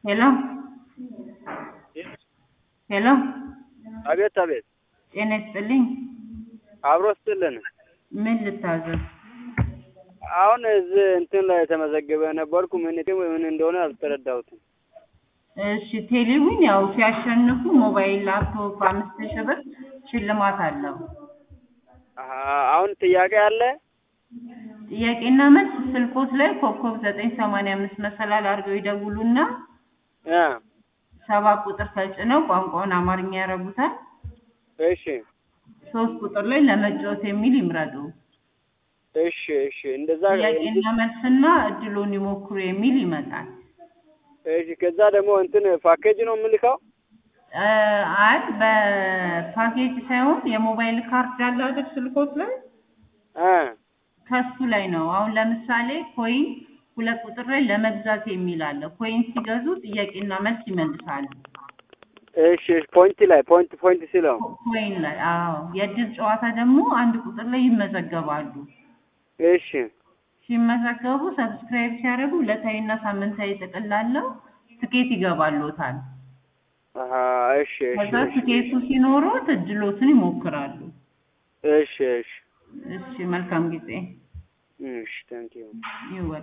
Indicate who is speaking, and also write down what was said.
Speaker 1: ሄሎ ሄሎ
Speaker 2: አቤት አቤት፣
Speaker 1: ጤና ይስጥልኝ።
Speaker 2: አብሮ ስጥልን።
Speaker 1: ምን ልታዘዝ?
Speaker 2: አሁን እዚህ እንትን ላይ የተመዘገበ ነበርኩ። ምን ምን እንደሆነ አልተረዳሁትም።
Speaker 1: እሺ ቴሌቪዥን ያው ሲያሸንፉ ሞባይል፣ ላፕቶፕ አምስት ሺህ ብር ሽልማት አለው።
Speaker 2: አሀ፣ አሁን ጥያቄ አለ።
Speaker 1: ጥያቄና መልስ ስልኮት ላይ ኮከብ ዘጠኝ ሰማንያ አምስት መሰላል አድርገው ይደውሉና
Speaker 2: እ
Speaker 1: ሰባ ቁጥር ተጭነው ቋንቋውን አማርኛ ያረጉታል።
Speaker 2: እሺ
Speaker 1: ሶስት ቁጥር ላይ ለመጫወት የሚል ይምረጡ።
Speaker 2: እሺ እሺ፣ እንደዛ
Speaker 1: ጥያቄና መልስና እድሉን ይሞክሩ የሚል ይመጣል።
Speaker 2: እሺ። ከዛ ደግሞ እንትን ፓኬጅ ነው የምልከው።
Speaker 1: እ አይ በፓኬጅ ሳይሆን የሞባይል ካርድ አለ አይደል ስልኮት ላይ
Speaker 2: እ
Speaker 1: ከሱ ላይ ነው። አሁን ለምሳሌ ኮይን ሁለት ቁጥር ላይ ለመግዛት የሚል አለ። ኮይን ሲገዙ ጥያቄና መልስ ይመልሳሉ።
Speaker 2: እሺ፣ ፖይንት ላይ ፖይንት ፖይንት ሲለው
Speaker 1: ኮይን ላይ አዎ። የእድል ጨዋታ ደግሞ አንድ ቁጥር ላይ ይመዘገባሉ።
Speaker 2: እሺ
Speaker 1: ሲመዘገቡ ሰብስክራይብ ሲያደርጉ ዕለታዊና ሳምንታዊ ጥቅል አለው ትኬት ይገባሎታል።
Speaker 2: አሀ፣ እሺ እሺ
Speaker 1: ከዛ ትኬቱ ሲኖሩት እድሎትን ይሞክራሉ።
Speaker 2: እሺ እሺ
Speaker 1: እሺ መልካም ጊዜ
Speaker 2: እሺ፣ ታንኪዩ
Speaker 1: ይወ